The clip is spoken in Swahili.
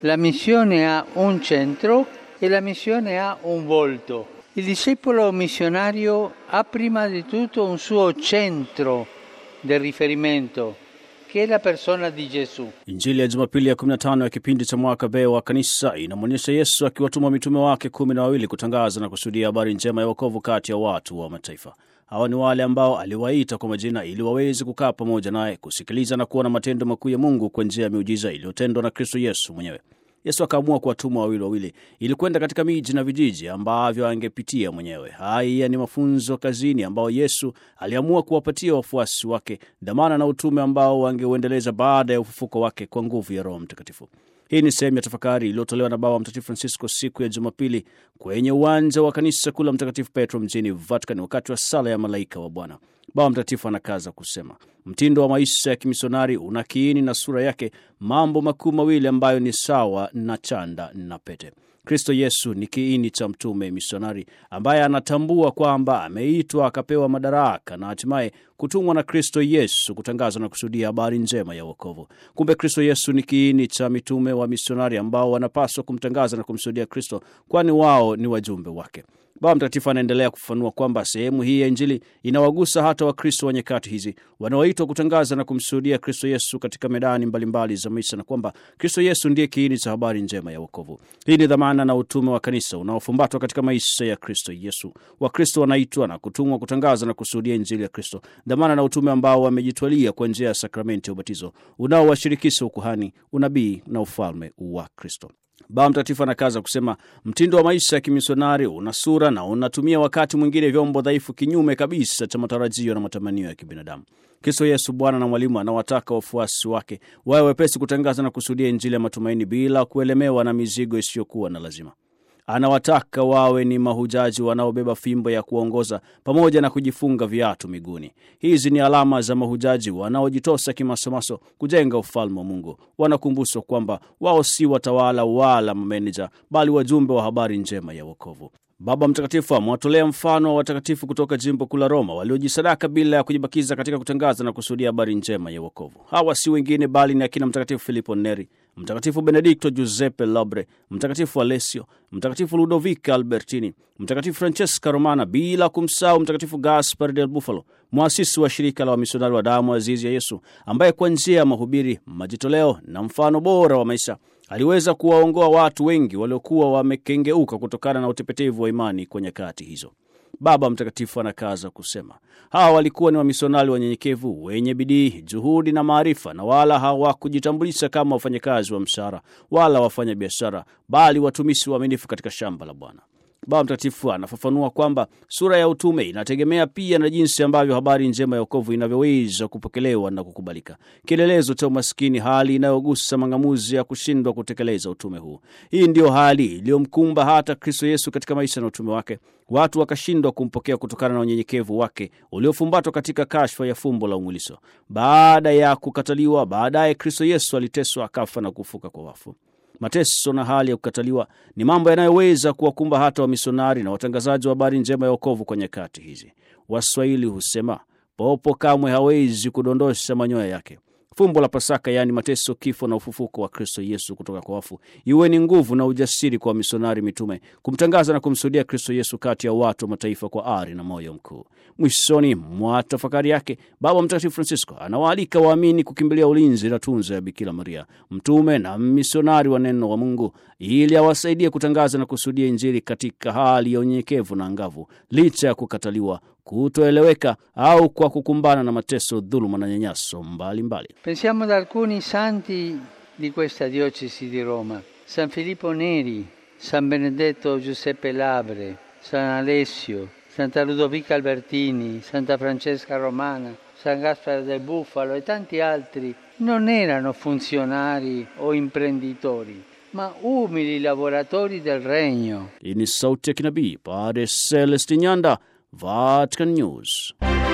La missione ha un centro e la missione ha un volto. Il discepolo missionario ha prima di tutto un suo centro del riferimento, che è la persona di Gesù. Injili ya Jumapili ya 15 ya kipindi cha mwaka B wa kanisa inamwonyesha Yesu akiwatuma mitume wake kumi na wawili kutangaza na kusudia habari njema ya wokovu kati ya watu wa mataifa. Hawa ni wale ambao aliwaita kwa majina ili waweze kukaa pamoja naye, kusikiliza na kuona matendo makuu ya Mungu kwa njia ya miujiza iliyotendwa na Kristo Yesu mwenyewe. Yesu akaamua kuwatuma wawili wawili ili kwenda katika miji na vijiji ambavyo angepitia mwenyewe. Haya ni mafunzo kazini ambao Yesu aliamua kuwapatia wafuasi wake, dhamana na utume ambao wangeuendeleza baada ya ufufuko wake kwa nguvu ya Roho Mtakatifu. Hii ni sehemu ya tafakari iliyotolewa na Baba Mtakatifu Francisco siku ya Jumapili kwenye uwanja wa kanisa kuu la Mtakatifu Petro mjini Vatican, wakati wa sala ya malaika wa Bwana. Baba Mtakatifu anakaza kusema mtindo wa maisha ya kimisionari una kiini na sura yake mambo makuu mawili ambayo ni sawa na chanda na pete. Kristo Yesu ni kiini cha mtume misionari ambaye anatambua kwamba ameitwa akapewa madaraka na hatimaye kutumwa na Kristo Yesu kutangaza na kusudia habari njema ya wokovu. Kumbe Kristo Yesu ni kiini cha mitume wa misionari ambao wanapaswa kumtangaza na kumsudia Kristo, kwani wao ni wajumbe wake. Baba Mtakatifu anaendelea kufafanua kwamba sehemu hii ya Injili inawagusa hata Wakristo wa nyakati hizi wanaoitwa kutangaza na kumshuhudia Kristo Yesu katika medani mbalimbali za maisha, na kwamba Kristo Yesu ndiye kiini cha habari njema ya wokovu. Hii ni dhamana na utume wa kanisa unaofumbatwa katika maisha ya Kristo Yesu. Wakristo wanaitwa na kutumwa kutangaza na kushuhudia Injili ya Kristo, dhamana na utume ambao wamejitwalia kwa njia ya sakramenti ya ubatizo unaowashirikisha ukuhani, unabii na ufalme wa Kristo. Baba Mtakatifu anakaza kusema mtindo wa maisha ya kimisionari una sura na unatumia wakati mwingine vyombo dhaifu, kinyume kabisa cha matarajio na matamanio ya kibinadamu. Kristo Yesu, Bwana na Mwalimu, anawataka wafuasi wake wawe wepesi kutangaza na kusudia Injili ya matumaini bila kuelemewa na mizigo isiyokuwa na lazima. Anawataka wawe ni mahujaji wanaobeba fimbo ya kuongoza pamoja na kujifunga viatu miguuni. Hizi ni alama za mahujaji wanaojitosa kimasomaso kujenga ufalme wa Mungu. Wanakumbushwa kwamba wao si watawala wala mameneja, bali wajumbe wa habari njema ya wokovu. Baba Mtakatifu amewatolea mfano wa watakatifu kutoka jimbo kuu la Roma waliojisadaka bila ya kujibakiza katika kutangaza na kusudia habari njema ya wokovu. Hawa si wengine bali ni akina Mtakatifu Filipo Neri, Mtakatifu Benedikto Giuseppe Lobre, Mtakatifu Alessio, Mtakatifu Ludovica Albertini, Mtakatifu Francesca Romana, bila kumsahau Mtakatifu Gaspar del Bufalo, mwasisi wa shirika la wamisionari wa damu azizi ya Yesu, ambaye kwa njia ya mahubiri, majitoleo na mfano bora wa maisha aliweza kuwaongoa watu wengi waliokuwa wamekengeuka kutokana na utepetevu wa imani kwa nyakati hizo. Baba Mtakatifu anakaza kusema hawa walikuwa ni wamisionari wanyenyekevu wenye bidii, juhudi na maarifa, na wala hawakujitambulisha kama wafanyakazi wa mshahara wala wafanya biashara, bali watumishi waaminifu katika shamba la Bwana. Baba Mtakatifu anafafanua kwamba sura ya utume inategemea pia na jinsi ambavyo habari njema ya wokovu inavyoweza kupokelewa na kukubalika, kielelezo cha umaskini, hali inayogusa mang'amuzi ya kushindwa kutekeleza utume huu. Hii ndiyo hali iliyomkumba hata Kristo Yesu katika maisha na utume wake. Watu wakashindwa kumpokea kutokana na unyenyekevu wake uliofumbatwa katika kashfa ya fumbo la umwilisho. Baada ya kukataliwa, baadaye Kristo Yesu aliteswa, akafa na kufuka kwa wafu. Mateso na hali ya kukataliwa ni mambo yanayoweza kuwakumba hata wamisionari na watangazaji wa habari njema ya wokovu kwa nyakati hizi. Waswahili husema popo kamwe hawezi kudondosha manyoya yake. Fumbo la Pasaka, yaani mateso, kifo na ufufuko wa Kristo Yesu kutoka kwa wafu, iwe ni nguvu na ujasiri kwa wamisionari mitume kumtangaza na kumshuhudia Kristo Yesu kati ya watu wa mataifa kwa ari na moyo mkuu. Mwishoni mwa tafakari yake, Baba Mtakatifu Francisco anawaalika waamini kukimbilia ulinzi na tunza ya Bikira Maria, mtume na misionari wa neno wa Mungu, ili awasaidie kutangaza na kushuhudia Injili katika hali ya unyenyekevu na angavu, licha ya kukataliwa kutoeleweka au kwa kukumbana na mateso, dhuluma na nyanyaso mbalimbali. Pensiamo ad alcuni santi di questa diocesi di Roma. San Filippo Neri, San Benedetto Giuseppe Labre, San Alessio, Santa Ludovica Albertini, Santa Francesca Romana, San Gaspare del Bufalo e tanti altri non erano funzionari o imprenditori, ma umili lavoratori del regno. Hii ni sauti ya kinabii Padre Celestin Nyanda, Vatican News.